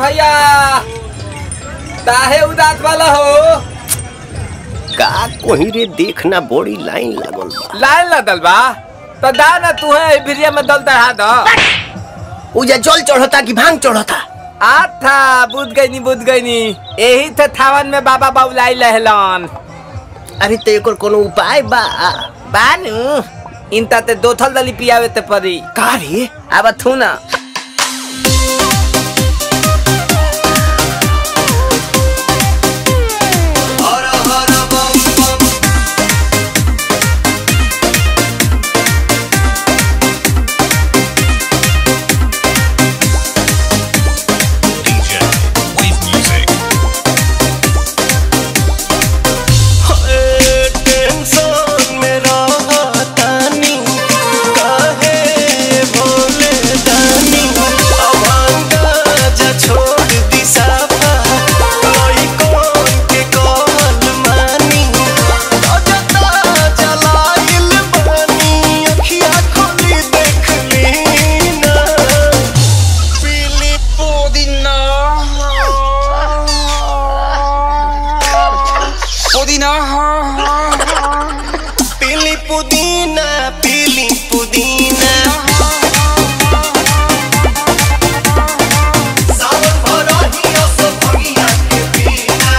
भैया काहे उदास वाला हो का कोही रे देखना बड़ी लाइन लागल बा लाइन लगल बा तो दा ना तू है भिरिया में दल चढ़ा दो उजा जल चढ़ता कि भांग चढ़ता आथा बुझ गई नी बुझ गई नी यही थे थावन में बाबा बाबुलाई लहलन अरे तो एकर कोनो उपाय बा बानू इनता ते दो थल दली पियावे ते परी का रे अब थू ना DJ with music. टेंशन में रहतानी काहे भोले दानी अभांगा जा छोड़ दी साफा कोई कौन के कहल मानी अजता जलाइल बानी अखिया खोली देख ली ना पीली पुदीना पीली पुदीना पीली पुदीना सावन भरही असो भगिया के बिना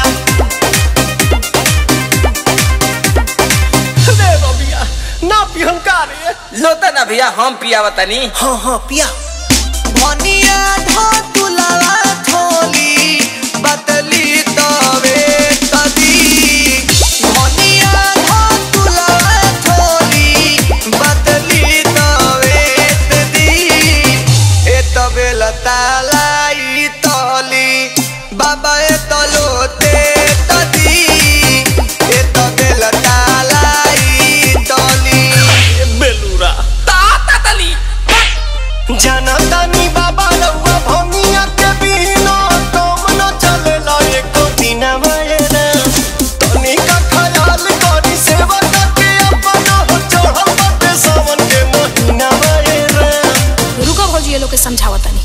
रे बबिया ना पिहन का रे लोता ना भैया हम पियावा तनी हाँ हाँ पिया भनिया ढो तुलावा थोली बतली तवे तदी भनिया ढो तुलावा थोली बतली तवे तदी ए तबे लतालाई तली बाबा ए तलोते तदी ए तबे लतालाई तली बेलूरा ताता तली जनतानी बाबा रउआ भंगिया के बिना तुम न चलेला एको दिन मयना तनी का ख्याल करी सेवा के अपना हो चढ़ल बाटे सावन के महीना मयना रुको भौजी ये लोग के समझावा तनी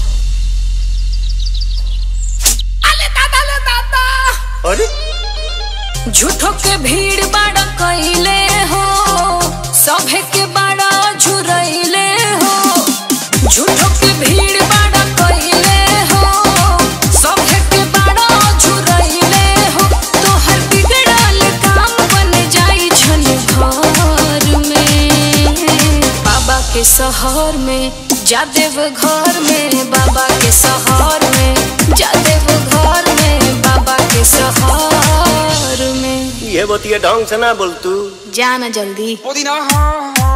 अले दादा ले दादा अरे झूठो के भीड़ बाड़ा कइले हो सभे के बाड़ा झुरइले हो झूठो के भीड़ बाड़ा कइले हो सभे के बाड़ा झुरइले हो तोहर बिगड़ल काम बन जाई छन घर में बाबा के शहर में जादेव घर में बाबा के शहर में जादेव घर में बाबा के शहर में ये बतिया ढंग से ना बोल तू जाना जल्दी पुदीना